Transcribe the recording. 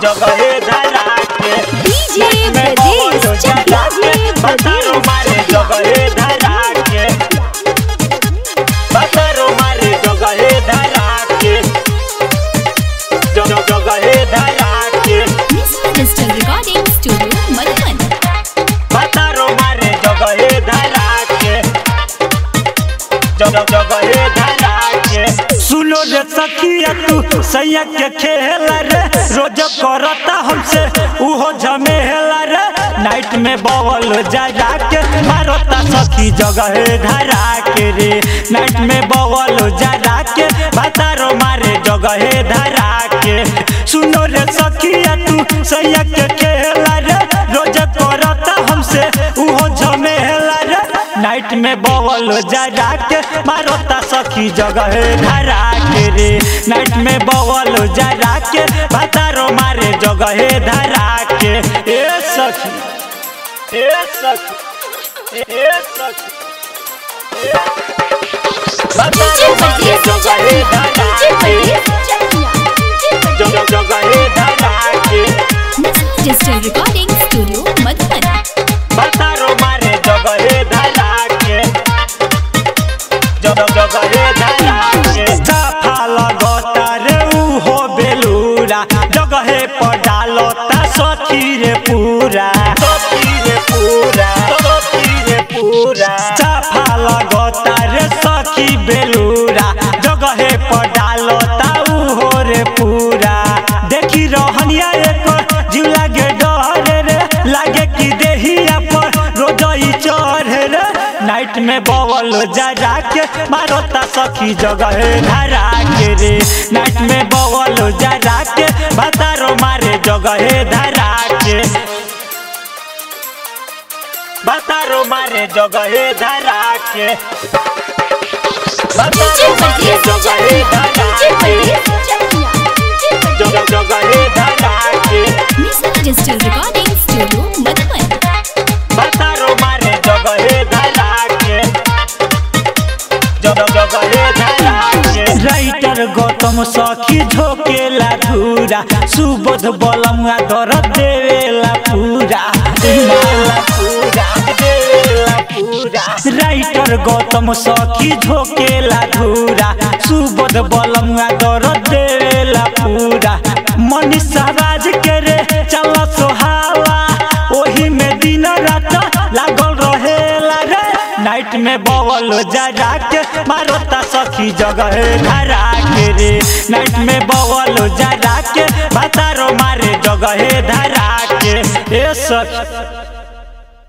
जगहे धरा के डीजे में ब्रजेश बवल जगा के डीजे बतारो मारे ब्रजेश जगहे धरा के बतारो मारे जगहे धरा के जग जगहे धरा के mister digital recording studio Madhuban बतारो मारे जगहे धरा के जग जगहे धरा के सुनो रे सखिया तू सैया के खेल रे रोज करता हमसे उहो झमेला रे नाइट में बवल जा जा के मारता सखी जगहे धरा के रे नाइट में बवल जा जा के बतारो मारे जगहे धरा के सुनो रे सखिया तू सैया के खेल रे रोज करता हमसे उहो झमेला रे नाइट में बवल जा जा के मारता सखी जगह धरा के रे नाइट में बवल जा जा के बतारो मारे जगह धरा के ए सखी ए सखी ए सखी बतारो मारे जगह धरा के जगह जगह धरा के mister digital recording studio Madhuban बतारो मारे जगहे धरा के जग जगहे धरा के साफा लगता रे उहो बेलूरा जगहे पर डालता सखी रे पूरा सखी रे पूरा सखी रे पूरा साफा लगता रे सखी बेलूरा जगहे पर डालता उहो रे पूरा देखी रहनिया एकर जीव लागे डर रे लागे कि देहिया पर रोजई चढ़ रे नाइट में बवल जा जा के मारता सखी जगह धरा के रे नाइट में बवल जा जा के बतारो मारे जगह धरा के बतारो मारे जगह धरा के बतारो मारे जगह धरा के जगह जगह धरा के mister digital recording studio Madhuban बतारो मारे जगहे धरा के जग जगहे धरा के राइटर गौतम सखी झोकेला धूरा सुबोध बलमुआ दर देवेला पूरा देवेला पूरा देवेला पूरा राइटर गौतम सखी झोकेला धूरा सुबोध बलमुआ दर देवेला पूरा मनीषा राज के रे चल सोहाला ओही में दिन रात लागल रहेला रे नाइट में बवल जा जा के मारता सखी जगह धरा के रे नाइट में बवल जा जा के बतारो मारे जगह धरा के ए सखी